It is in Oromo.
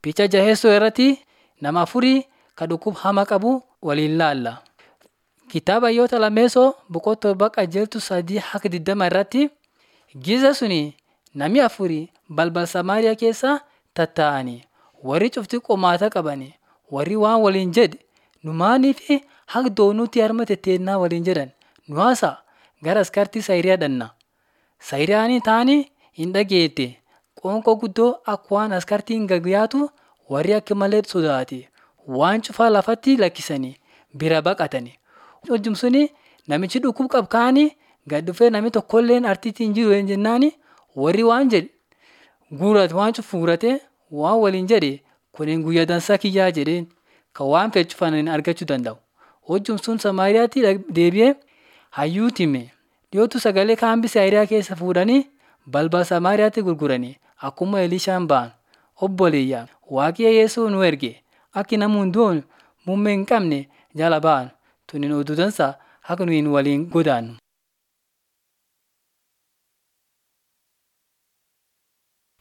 Picha jaheessoo irratti nama afurii kan dhukkuba hamaa qabu waliin laalla. Kitaaba Hayyoota Lammeessoo boqonnaa torba qajeeltu sadii hanga digdama irratti giza suni namni afurii balbala Samaariyaa keessa tattaa'anii warri cuftii qomaata qabani warri waan waliin jedhe nu maaliif haga doonuutti harma tetteennaa waliin jedhan nu haasa'a gara askartii Sayiriyaa dhanna. Sayiriyaan taanii hin dhageette qoonqoo guddoo akka waan askartiin gagyaatu warri akka malee sodaate waan cufaa lafatti lakkisanii bira baqatani. Hojjum suni namichi dhukkub qabu kaanii gad dhufee namni tokkolleen artiitti hin jiru jennaani warri waan jedhe guurate waan cufu guurate waan waliin jedhe kuniin guyyaa dansaa kiyyaa jedheen kan waan fedhe cufaniin argachuu danda'u. Hojjum sun Samaariyaatti deebi'ee hayyuutti hime. Dhiyootu sagalee kaambii Sayiriyaa keessa fuudhanii balbala Samaariyaatti gurguranii akkuma Elishaan ba'an. Obboleeyyaa Waaqayyo Yesuus nu erge akki namni hunduun muummee hin qabne jala ba'an. Tuniin oduu dansaa akka nuyi waliin godaannu.